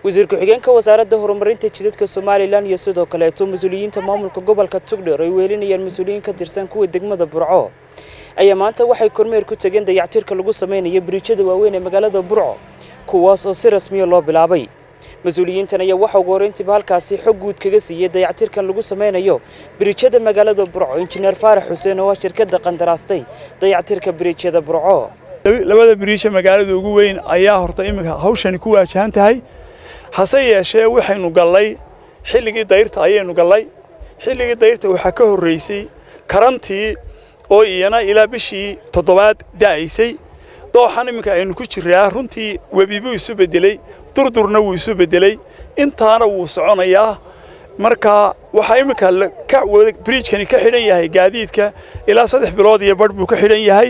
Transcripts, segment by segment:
wasiir ku-xigeenka wasaaradda horumarinta jidadka somalilan iyo sidoo kaleeto mas-uuliyiinta maamulka gobolka tugdheer ay weelinayaan mas-uuliyiin ka tirsan kuwa degmada burco ayaa maanta waxay kormeer ku tageen dayactirka lagu samaynayo biriijyada waaweyn ee magaalada burco kuwaas oo si rasmiya loo bilaabay mas-uuliyiintan ayaa waxa ugu horreyntiiba halkaasi xog guud kaga siiyey dayactirkan lagu samaynayo biriijyada magaalada burco injineer faarax xuseen oo ah shirkadda qandaraastay dayactirka biriijyada burco labada biriisha magaalada ugu weyn ayaa horta iminka hawshani ku waajahan tahay hase yeeshee waxaynu gallay xilligii dayrta ayaynu gallay xilligii dayrta waxaa ka horraysay karantii oo iyana ilaa bishii toddobaad da'aysay dooxan iminka aynu ku jiraa runtii webi buu isu beddeley durdurna wuu isu beddeley intaana wuu soconayaa marka waxaa iminka biriijkani ka xidhan yahay gaadiidka ilaa saddex bilood iyo badh buu ka xidhan yahay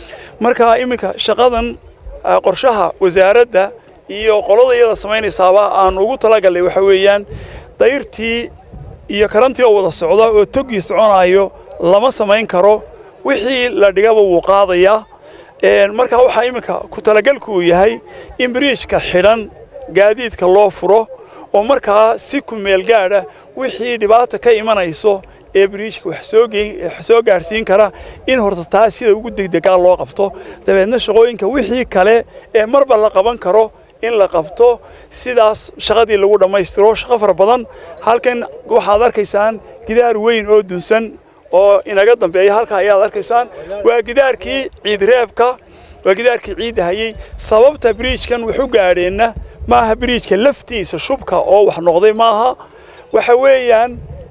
marka iminka shaqadan qorshaha wasaaradda iyo qolada iyada samaynaysaaba aan ugu talagallay waxa weeyaan dayrtii iyo karantii oo wada socda oo toggii soconayo lama samayn karo wixii la dhigaba wuu qaadayaa marka waxaa iminka ku talagalku uu yahay in biriijka xidhan gaadiidka loo furo oo markaa si ku meel gaadha wixii dhibaata ka imanayso ee biriijka wax soo gaadhsiin kara in horta taa sida ugu degdegaa loo qabto dabeedna shaqooyinka wixii kale ee marba la qaban karo in la qabto sidaas shaqadii lagu dhammaystiro shaqo fara badan halkan waxaad arkaysaan gidaar weyn oo dunsan oo inaga dambeeya halka ayaad arkaysaan waa gidaarkii ciidreebka waa gidaarkii ciidda hayey sababta biriijkan waxu gaadheenna maaha biriijka laftiisa shubka oo wax noqday maaha waxa weeyaan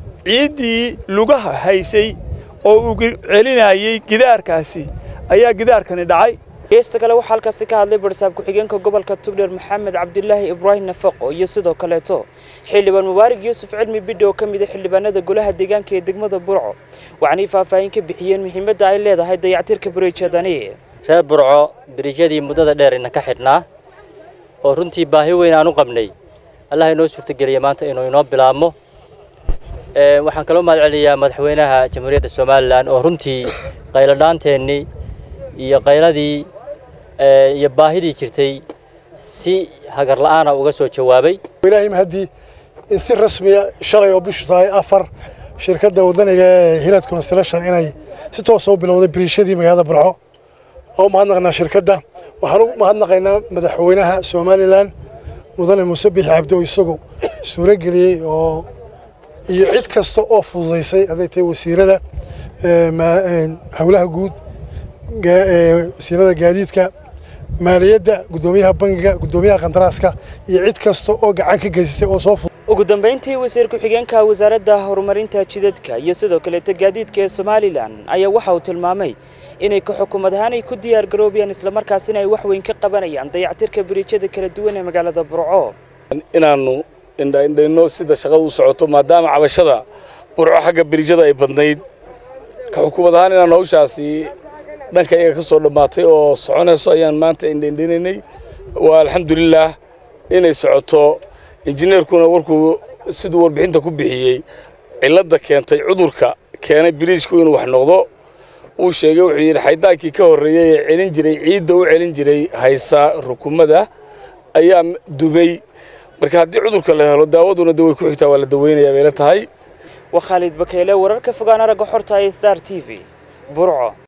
ciiddii lugaha haysay oo uu celinayey gidaarkaasi ayaa gidaarkani dhacay geesta kale waxaa halkaasi ka hadlay barsaab ku-xigeenka gobolka tugdheer maxamed cabdilaahi ibraahim nafaqo iyo sidoo kaleeto xildhibaan mubaarig yuusuf cilmi bidhi oo ka mid a xildhibaanada golaha deegaanka ee degmada burco waxaanay faahfaahin ka bixiyeen muhiimadda ay leedahay dayactirka biriijyadani reer burco biriijyadii muddada dheer ina ka xidhnaa oo runtii baahi weyn aan u qabnay allah inoo suurtogeliya maanta inuu inoo bilaabmo waxaan kaloo mahad celiyaa madaxweynaha jamhuuriyadda somalilan oo runtii qayladhaanteennii iyo qayladii iyo baahidii jirtay si hagar la'aana uga soo jawaabay ilaahay mahadii in si rasmiya shalay oo bishu tahay afar shirkadda wadaniga ee hilad construction inay si toosa u bilowday biriishadii magaalada burco oo mahadnaqnaa shirkadda waxaan u mahadnaqaynaa madaxweynaha somalilan mudane muuse bixi cabdi oo isagu suuro geliyey oo iyo cid kasta oo fududaysay hadday tahay wasiirada howlaha guud wasiirada gaadiidka maaliyadda guddoomiyaha bangiga guddoomiyaha qandaraaska iyo cid kasta oo gacan ka geysatay oo soo ugu dambayntii wasiir ku-xigeenka wasaaradda horumarinta jidadka iyo sidoo kaleeta gaadiidka ee somalilan ayaa waxa uu tilmaamay inay ka xukuumad ahaan ay ku diyaar garoobayaan islamarkaasina ay wax weyn ka qabanayaan dayactirka biriijyada kala duwan ee magaalada burco inaannu indhaindhayno sida shaqada u socoto maadaama cabashada burco xagga biriijyada ay badnayd ka xukuumad ahaan inaannu hawshaasi dhanka iyaga ka soo dhammaatay oo soconayso ayaan maanta indhaindhinaynay waa alxamdulilaah inay socoto injineerkuna warkuu siduu warbixinta ku bixiyey cilladda keentay cudurka keenay biriijku inuu wax noqdo uu sheegay wuxuu yidhi xaydaankii ka horreeyey ee celin jiray ciidda u celin jiray haysa rukumada ayaa dumay marka haddii cudurka la helo daawaduna de way ku xigtaa waa la daweynayaa bayla tahay waa khaalid bakeyle wararka fogaan aragga xorta ee star t v burco